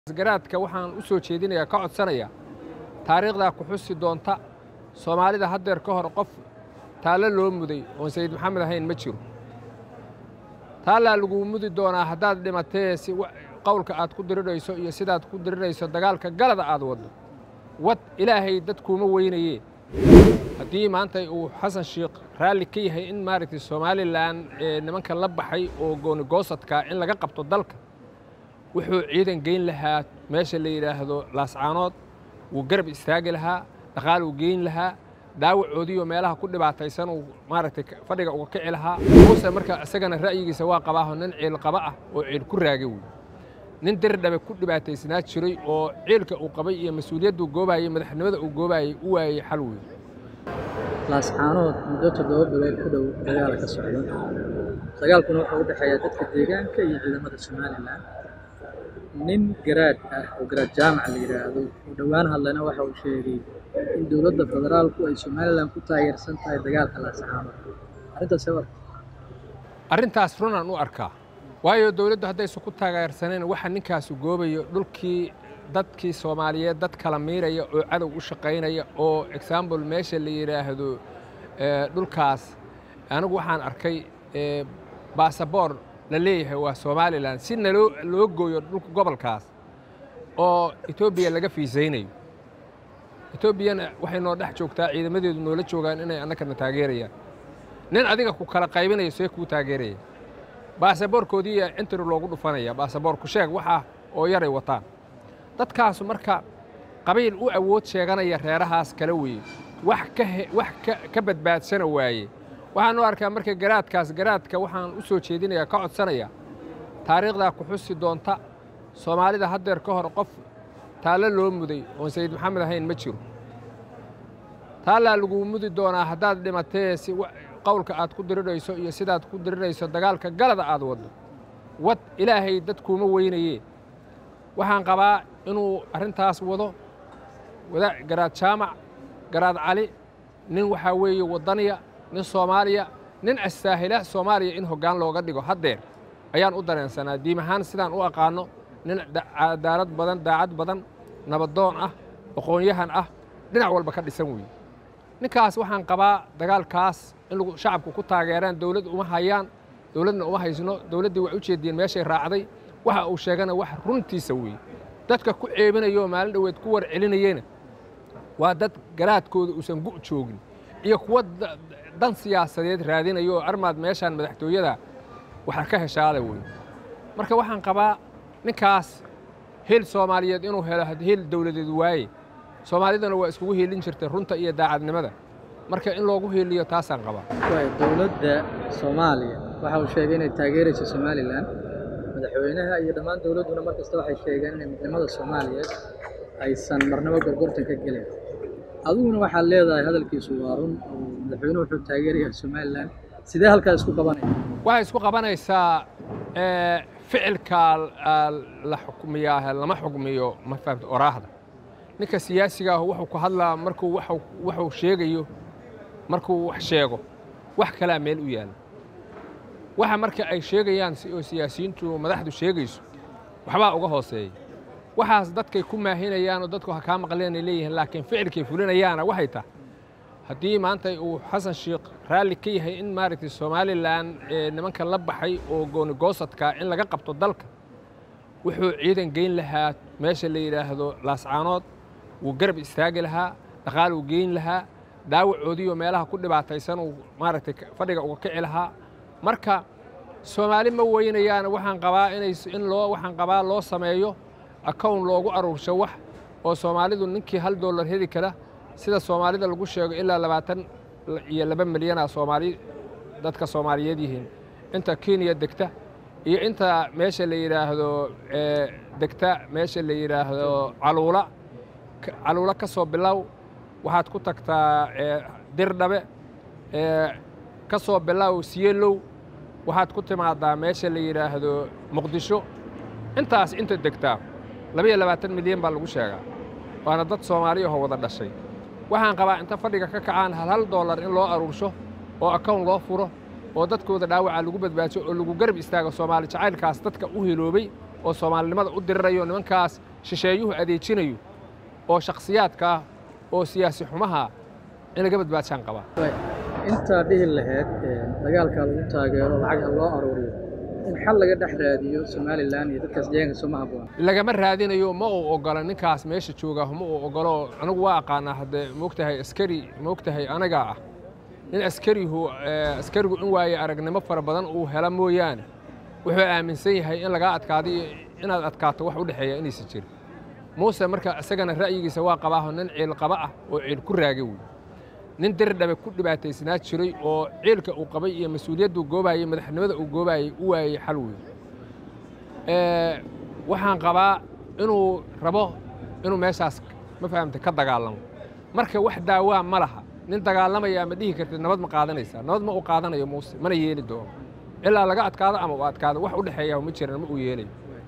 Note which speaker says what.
Speaker 1: garaadka waxaan u soo jeedinayaa ka codsanayaa taariikhdaa ku xusi doonta soomaalida haddeer ka hor qof taallo loo muday oon sayid maxamed ahayn ma jiro taallaa laguu mudi doonaa haddaad dhimatee si qowlka aad ku dirirayso iyo sidaad ku dirirayso dagaalka galada aad waddo wad ilaahay dad kuuma weynayee haddii maanta uu xasan sheikh raalli ka yahay in maaragtay somalilan nimanka la baxay oo goonigoosadkaa in laga qabto dalka wuxuu ciidan geyn lahaa meesha la yidhaahdo laascaanood wuu garab istaagi lahaa dhaqaal uu geyn lahaa dhaawacoodiiyo meelaha ku dhibaataysan uu maaragtay fadhiga uga kici lahaa muuse marka isagana ra'yigiisa waa qabaaho nin ciil qaba ah oo ciil ku raagay wey nin dirdhabe ku dhibaataysnaa jiray oo ciilka uu qabay iyo mas-uuliyadduu goobaayey madaxnimada uu goobaayey u waayey xal wey
Speaker 2: laascaanood muddo toddoba bilood ku dhow dagaala ka socda dagaalkuna wuxuu u dhexeeyaa dadka deegaanka iyo ciidamada somalilan nin garaad ah oo garaad jaamac la yidhaahdo uu dhowaan hadlayna waxa uu sheegay in dowladda federaalku ay somalilan ku taageersan tahay dagaalka laascaanood arrintaas war
Speaker 1: arrintaas runaan u arkaa waayo dowladdu haddaysan ku taageersanayn waxa ninkaasu goobayo dhulkii dadkii soomaaliyeed dad kala miiraya oo cadow u shaqaynaya oo example meesha la yidhaahdo dhulkaas anigu waxaan arkay baasaboor la leeyahay waa somalilan si naloo loo gooyo dhulka gobolkaas oo etoobiya laga fiisaynayo etoobiyana waxay noo dhex joogtaa ciidamadeedu noola joogaan inay annagana taageerayaan nin adiga ku kala qaybinayo see kuu taageeraya baasaboorkoodiiya interi loogu dhufanaya baasaboor ku sheeg waxaa oo yaray wataan dadkaasu marka qabiil u awood sheeganaya reerahaas kala weye wax wax ka badbaadsana waaye waxaan u arkaa marka garaadkaas garaadka waxaan u soo jeedinayaa ka codsanayaa taariikhdaa ku xusi doonta soomaalida haddeer ka hor qof taallo loo muday oon sayid maxamed ahayn ma jiro taallaa laguu mudi doonaa haddaad dhimatee si qowlka aad ku dirirayso iyo sidaad ku dirirayso dagaalka galada aad waddo wad ilaahay dad kuuma weynayee waxaan qabaa inuu arrintaas wado garaad jaamac garaad cali nin waxaa weeye waddaniya nin soomaaliya nin astaahila soomaaliya in hoggaan looga dhigo haddeer ayaan u dareensanaa diim ahaan sidaan u aqaanno nin cadaalad badan daacad badan nabadoon ah aqoon-yahan ah dhinac walba ka dhisan weeye ninkaas waxaan qabaa dagaalkaas in lagu shacabku ku taageeraan dowladd uma hayaan dowladna uma haysno dowladdii way u jeediyeen meeshay raacday waxa uu sheegana wax runtiisa weeye dadka ku ceebinayoo maalin dhoweed ku war celinayena waa dad garaadkooda uusan gu' joogin iyo kuwa dan siyaasadeed raadinayo oo armaad meeshaan madaxtooyada waxa ka heshaale wey marka waxaan qabaa ninkaas hil soomaaliyeed inuu helo hil dowladeed waaye soomaalidana waa iskugu hiilin jirtay runta iyo daacadnimada marka in loogu hiiliyo taasaan qabaa
Speaker 2: dowladda soomaaliya waxa uu sheegay inay taageerayso somalilan madaxweynaha iyo dhammaan dowladduna mar kasta waxay sheegeen inay midnimada soomaaliyeed aysan marnabo gorgortan ka gelin adiguna waxaad leedahay hadalkiisu waa run oo madaxweynuhu wuxuu taageerayaa somalilan sidee halkaa isku qabanaya
Speaker 1: waxay isku qabanaysaa ficilka la xukmiyaa lama xukmiyo ma fahamta oraahda ninka siyaasiga ah wuxuu ku hadlaa markuu waxuu sheegayo markuu wax sheego wax kalaa meel u yaalla waxa marka ay sheegayaan oo siyaasiyiintu madaxdu sheegayso waxbaa uga hooseeya waxaas dadkay ku maahinayaan oo dadku ha kaa maqleenay leeyihiin laakiin ficilkay fulinayaana waxay tahay haddii maanta uu xasan sheikh raalli ka yahay in maaragtay somalilan nimanka la baxay oo goonigoosadkaa in laga qabto dalka wuxuu ciidan geyn lahaa meesha la yidhaahdo laascaanood wuu garab istaagi lahaa dhaqaal uu geyn lahaa dhaawacoodiiyo meelaha ku dhibaataysan uu maaragtay fadhiga uga kici lahaa marka soomaali ma weynayaana waxaan qabaa inay in loo waxaan qabaa loo sameeyo akown loogu aruursho wax oo soomaalidu ninkii hal dollar heli kara sida soomaalida lagu sheego ilaa labaatan iyo laba milyana soomaali dadka soomaaliyeed yihiin inta kenya degta iyo inta meesha la yidhaahdo degta meesha la yidhaahdo caluula caluula ka soo bilow waxaad ku tagtaa dirdhabe ka soo bilow siyelow waxaad ku timaadaa meesha la yidhaahdo muqdisho intaas inta degtaa labaiyo labaatan milyan baa lagu sheegaa waana dad soomaali ahoo wada dhashay waxaan qabaa inta fadhiga ka kacaan hal hal dollar in loo aruursho oo akown loo furo oo dadkooda dhaawaca lagu badbaadsho oo lagu garab istaago soomaali jacaylkaas dadka u hiloobay oo soomaalinimada u dirirayo nimankaas shisheeyuhu adeejinayo oo shakhsiyaadka ah oo siyaasi xumaha in laga badbaadshaan qabaa
Speaker 2: intaa dhihi lahayd dagaalkaa lagu taageero lacag ha loo aruuriyo in xal laga dhex raadiyo somalilan iyo dadkaas deegaanka soo ma habboon
Speaker 1: lagama raadinayo ma uu ogola ninkaas meesha jooga ma uu ogolo anigu waa aqaanaa haddee moogtahay askari moogtahay anagaa ah nin askarihu askarigu in waaye aragnimo fara badan uu hela mooyaane wuxuu aaminsan yahay in lagaa adkaado iyo inaad adkaato wax u dhexeeya inaysan jirin muuse marka isagana ra'yigiisa waa qabaaho nin ciil qaba ah oo ciil ku raagay wey nin dirdhabe ku dhibaataysnaa jiray oo ciilka uu qabay iyo mas-uuliyadduu goobaayey madaxnimada uu goobaayey u waayey xal wey waxaan qabaa inuu rabo inuu meeshaas ma fahamta ka dagaalamo marka wax daawaa ma laha nin dagaalamaya ma dhihi kartid nabad ma qaadanaysaa nabad ma u qaadanayo muuse mana yeeli doono ilaa laga adkaado ama u adkaado wax u dhexeeya ma jiran ma uu yeelayo